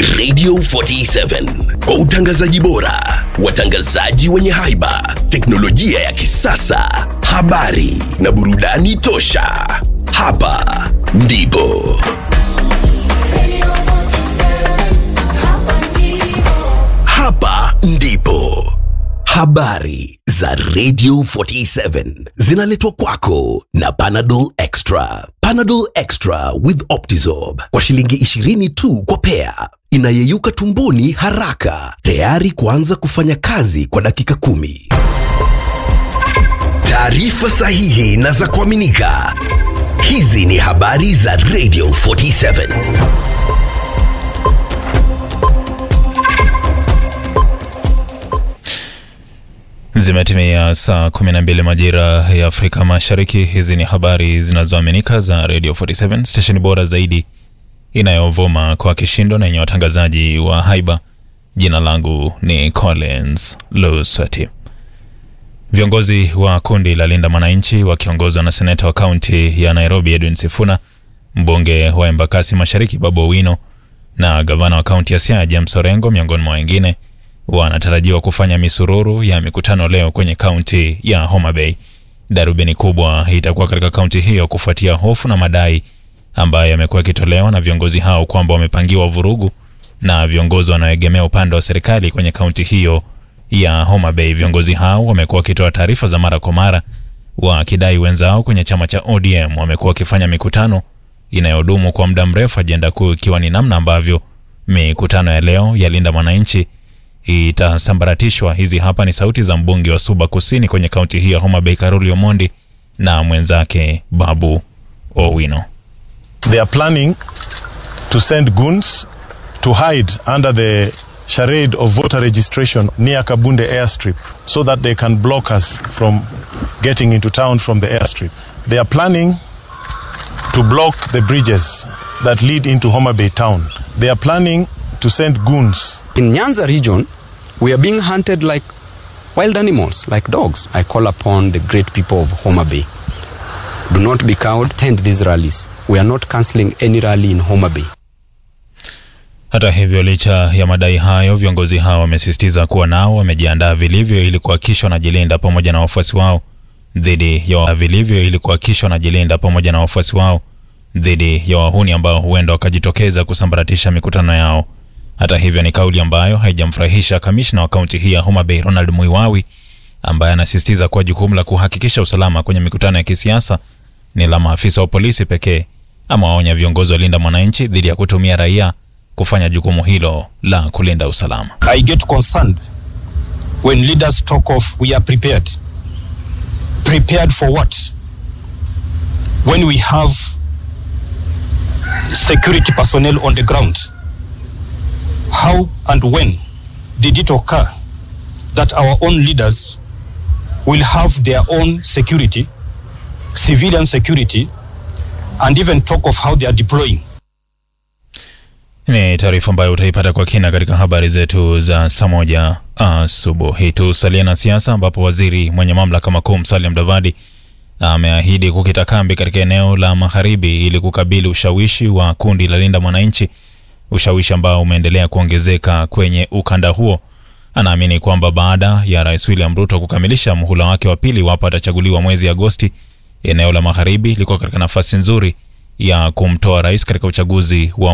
Radio 47 kwa utangazaji bora, watangazaji wenye haiba, teknolojia ya kisasa, habari na burudani tosha. Hapa ndipo hapa ndipo habari za Radio 47 zinaletwa kwako na Panadol Extra. Panadol Extra with Optizorb kwa shilingi 20 tu kwa pea, inayeyuka tumboni haraka, tayari kuanza kufanya kazi kwa dakika kumi. Taarifa sahihi na za kuaminika. Hizi ni habari za Radio 47. Zimetimia saa 12 majira ya Afrika Mashariki. Hizi ni habari zinazoaminika za Radio 47, stesheni bora zaidi inayovuma kwa kishindo na yenye watangazaji wa haiba. Jina langu ni Collins Lusati. Viongozi wa kundi la Linda Mwananchi wakiongozwa na seneta wa kaunti ya Nairobi Edwin Sifuna, mbunge wa Embakasi Mashariki Babu Owino na gavana wa kaunti ya Siaya James Orengo miongoni mwa wengine wanatarajiwa kufanya misururu ya mikutano leo kwenye kaunti ya Homa Bay. Darubini kubwa itakuwa katika kaunti hiyo kufuatia hofu na madai ambayo yamekuwa yakitolewa na viongozi hao kwamba wamepangiwa vurugu na viongozi wanaoegemea upande wa serikali kwenye kaunti hiyo ya Homa Bay. Viongozi hao wamekuwa wakitoa taarifa za mara kwa mara wakidai wenzao kwenye chama cha ODM wamekuwa wakifanya mikutano inayodumu kwa muda mrefu, ajenda kuu ikiwa ni namna ambavyo mikutano ya leo ya Linda Mwananchi itasambaratishwa. Hizi hapa ni sauti za mbunge wa Suba Kusini kwenye kaunti hii ya Homa Bay, Karoli Omondi na mwenzake Babu Owino. They are planning to send goons to hide under the charade of voter registration near Kabunde airstrip so that they can block us from getting into town from the airstrip. They are planning to block the bridges that lead into Homa Bay town. They are planning to send goons In Nyanza region, we are being hunted like wild animals, like dogs. I call upon the great people of Homa Bay. Do not be cowed, attend these rallies. We are not cancelling any rally in Homa Bay. Hata hivyo, licha ya madai hayo, viongozi hao wamesisitiza kuwa nao wamejiandaa vilivyo ili kuhakikisha wanajilinda pamoja na wafuasi wao dhidi ya wa- vilivyo ili kuhakikisha wanajilinda pamoja na wafuasi wao dhidi ya wahuni ambao huenda wakajitokeza kusambaratisha mikutano yao. Hata hivyo, ni kauli ambayo haijamfurahisha kamishna wa kaunti hii ya Homa Bay Ronald Muiwawi ambaye anasisitiza kuwa jukumu la kuhakikisha usalama kwenye mikutano ya kisiasa ni la maafisa wa polisi pekee. Amewaonya viongozi wa Linda Mwananchi dhidi ya kutumia raia kufanya jukumu hilo la kulinda usalama. I get concerned when leaders talk of we are prepared. Prepared for what? When we have security personnel on the ground. How and when did it occur that our own leaders will have their own security, civilian security, and even talk of how they are deploying? Ni taarifa ambayo utaipata kwa kina katika habari zetu za saa moja asubuhi. Tusalie na siasa, ambapo waziri mwenye mamlaka makuu Musalia Mudavadi ameahidi kukita kambi katika eneo la magharibi ili kukabili ushawishi wa kundi la Linda Mwananchi, ushawishi ambao umeendelea kuongezeka kwenye ukanda huo. Anaamini kwamba baada ya Rais William Ruto kukamilisha muhula wake wa pili, iwapo atachaguliwa mwezi Agosti, eneo la magharibi liko katika nafasi nzuri ya kumtoa rais katika uchaguzi wa